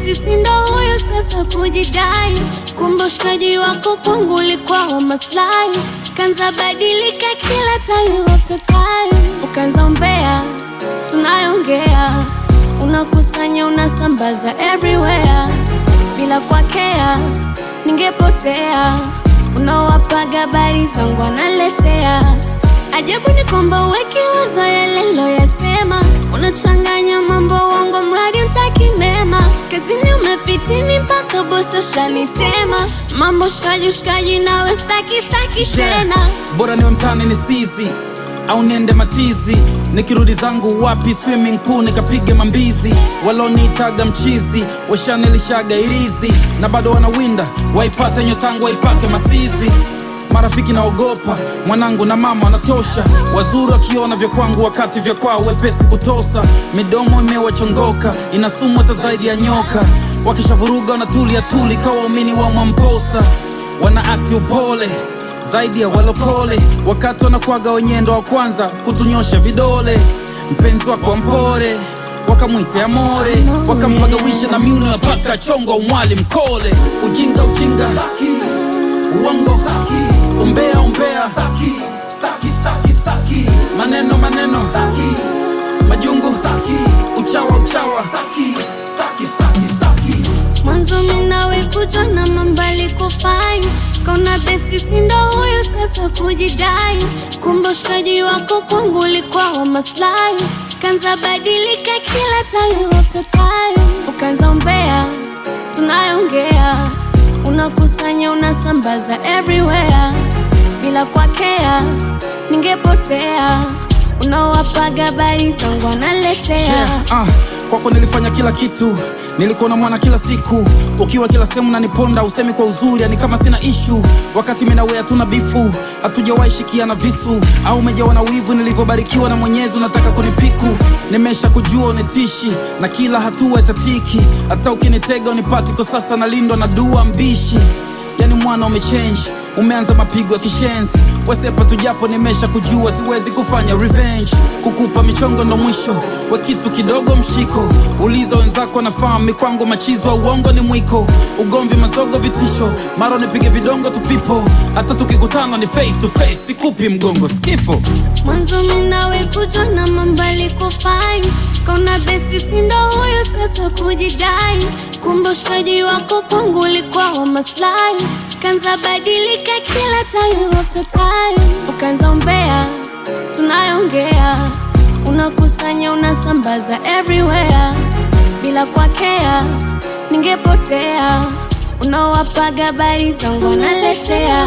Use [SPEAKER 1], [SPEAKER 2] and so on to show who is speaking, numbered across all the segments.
[SPEAKER 1] besti sindo huyo sasa kujidai, kumbe ushikaji wako kwangu ulikuwa wa maslahi, kanza badilika kila time after time, ukanza umbea, tunayongea unakusanya unasambaza everywhere bila kwakea, ningepotea. Unawapaga habari zangu analetea ajabu ni kwamba uweki wazo yale loyasema, unachanganya mambo wangu mradi utaki mema, kazini umefitini mpaka bosi ushanitema, mambo shikaji shikaji nawe staki staki tena
[SPEAKER 2] bora niwe mtani ni sizi au niende matizi nikirudi zangu wapi swimming pool nikapige mambizi waloniitaga mchizi washanilishaga irizi na bado wanawinda waipate nyotangu waipake masizi marafiki naogopa mwanangu na mama wanatosha wazuri wakiona vya kwangu wakati vya kwao wepesi kutosa midomo imewachongoka inasumu hata zaidi ya nyoka wakishavuruga wanatulia tuli kawa waumini wa mwamposa wana akti upole zaidi ya walokole wakati wanakwaga wenyendo wa kwanza kutunyosha vidole mpenzi wako mpore wakamwite amore wakampagawisha na miuno ya paka chongo umwali mkole ujinga ujinga uongo umbea umbea maneno maneno majungu uchawa uchawa
[SPEAKER 1] mwanzo minawe kujwa na mambali kufine kauna besti sindo huyo sasa kujidai kumbe ushikaji wako kwangu ulikuwa wa maslahi kanza badilika kila time after time ukanza umbea tunayongea unakusanya unasambaza everywhere bila kwakea ningepotea unawapaga habari zangu analetea
[SPEAKER 2] yeah, ah, kwako nilifanya kila kitu nilikuwa na mwana kila siku ukiwa kila sehemu naniponda usemi kwa uzuri yani kama sina ishu wakati minawe hatuna bifu hatujawahi shikiana visu au umejawa na wivu nilivyobarikiwa na mwenyezi unataka kunipiku nimesha kujua unitishi na kila hatua itatiki hata ukinitega unipati kwa sasa nalindwa na dua mbishi yani mwana umechange umeanza mapigo ya kishenzi wesepa tujapo nimesha kujua siwezi kufanya revenge kukupa michongo ndo mwisho we kitu kidogo mshiko uliza wenzako nafahamu mikwango machizo uongo ni mwiko ugomvi mazogo vitisho mara nipige vidongo tupipo hata tukikutana ni face to face sikupi mgongo skifo
[SPEAKER 1] mwanzo minawe kujwa na mambali kufine kauna besti sindo huyo sasa kujidai kumbe ushikaji wako kwangu ulikuwa wa maslahi kanza badilika kila time after time ukanza umbea tunayongea unakusanya unasambaza everywhere bila kwakea ningepotea unawapaga habari zangu analetea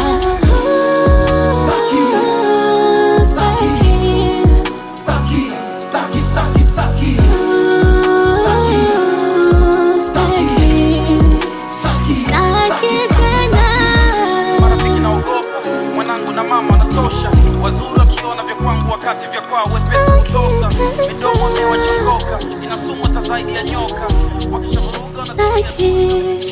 [SPEAKER 2] marafiki naogopa mwanangu na mama wanatosha wazuri wakiona vya kwangu wakati vya kwao wepesi kutosa midomo imewachongoka inasumu hata zaidi ya nyoka wakishavuruga na
[SPEAKER 1] Staki.